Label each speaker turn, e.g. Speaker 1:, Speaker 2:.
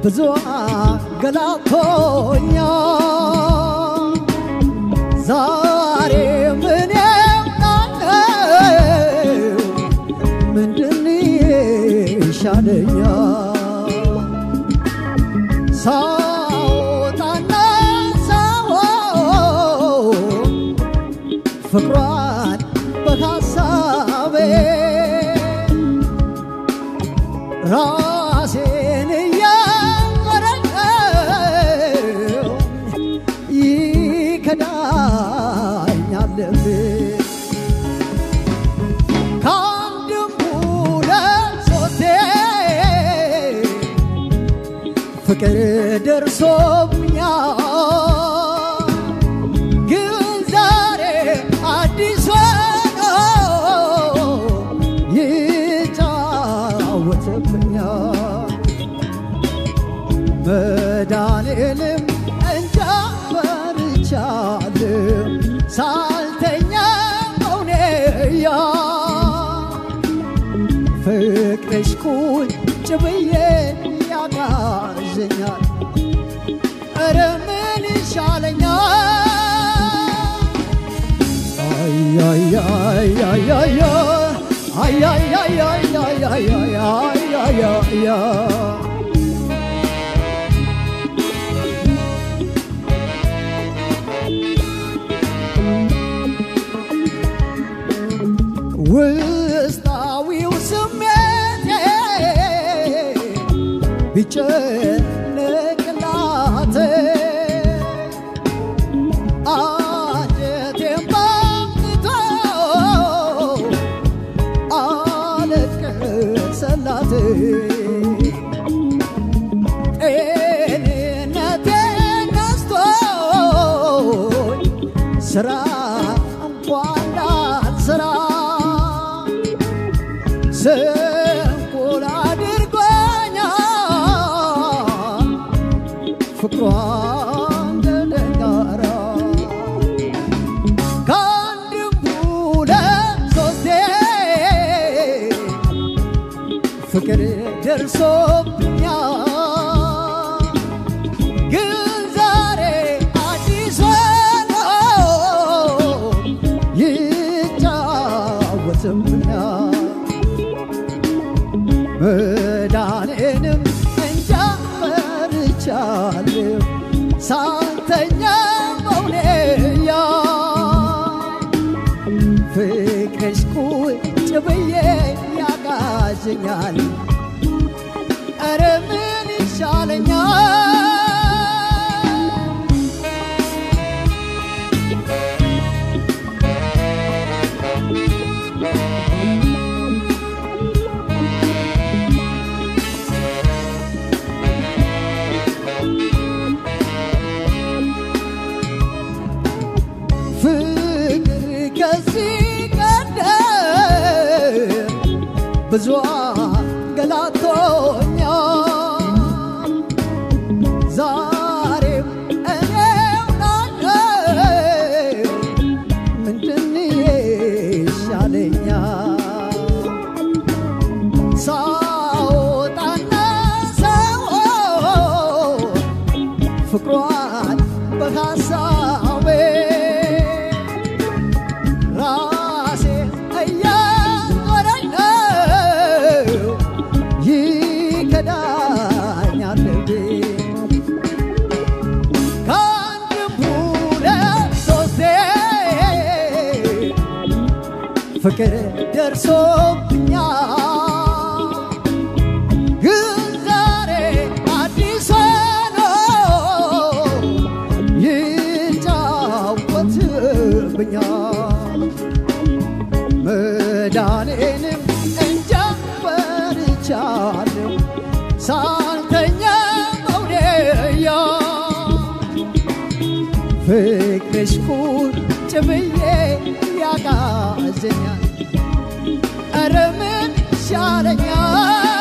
Speaker 1: ብዙ አገላቶኛል ዛሬ ምን ያውቃለው ምንድን ይሻለኛል ሳወጣና ሳወው ፍቅሯን በሐሳቤ ራሴን እያመረቀው ይከዳኛል ልቤ ከአንድም ሁለት ሶስቴ ፍቅር ደርሶብኛል ግን ዛሬ አዲስ ሆኖ ይጫወትብኛል መዳኔንም እንጃ ፈርቻለሁ ሳልተኛ መውኔያ ፍቅርሽ ቁጭ ብዬ ያጋዘኛል ኧረ ምን ይሻለኛል አያያያያያ አያያያያያያያያያ ውስጣዊው ስሜቴ ቢጨነቅላት አንጀቴን ባምቶ አለቀሰላት ጤንነቴን ነስቶኝ ስራ እንኳን ላልሰራ ስንኩል አድርጎኛል ፍቅሯ እንደ ደንጋራ ከአንድም ሁለት ሶስቴ ፍቅር ደርሶብኛል ግን ዛሬ አዲስ ሆኖ ይጫወትብኛል መዳኔንም እንጃ ፈርቻለሁ ሳልተኛ መውኔያ ፍቅርሽ ቁጭ ብዬ ያጋዘኛል ኧረ ምን ይሻለኛል ፍቅር ከዚህ ቀደም ብዙ ገላቶኛል ዛሬም እኔው ናለው ምንድን ይሻለኛል ሳወጣና ሳወው ፍቅሯን በሐሳቤ ራሴ እያዞረኝ ነው ይከዳኛል ልቤ ከአንድም ሁለት ሶስቴ ፍቅር ደርሶብኛል ግን ዛሬ አዲስ ሆኖ ይጫወትብኛል መዳኔንም እንጃ ፈርቻለሁ ሳልተኛ መውደያ ፍቅርሽ ቁጭ ብዬ ያጋዘኛል ኧረ ምን ይሻለኛል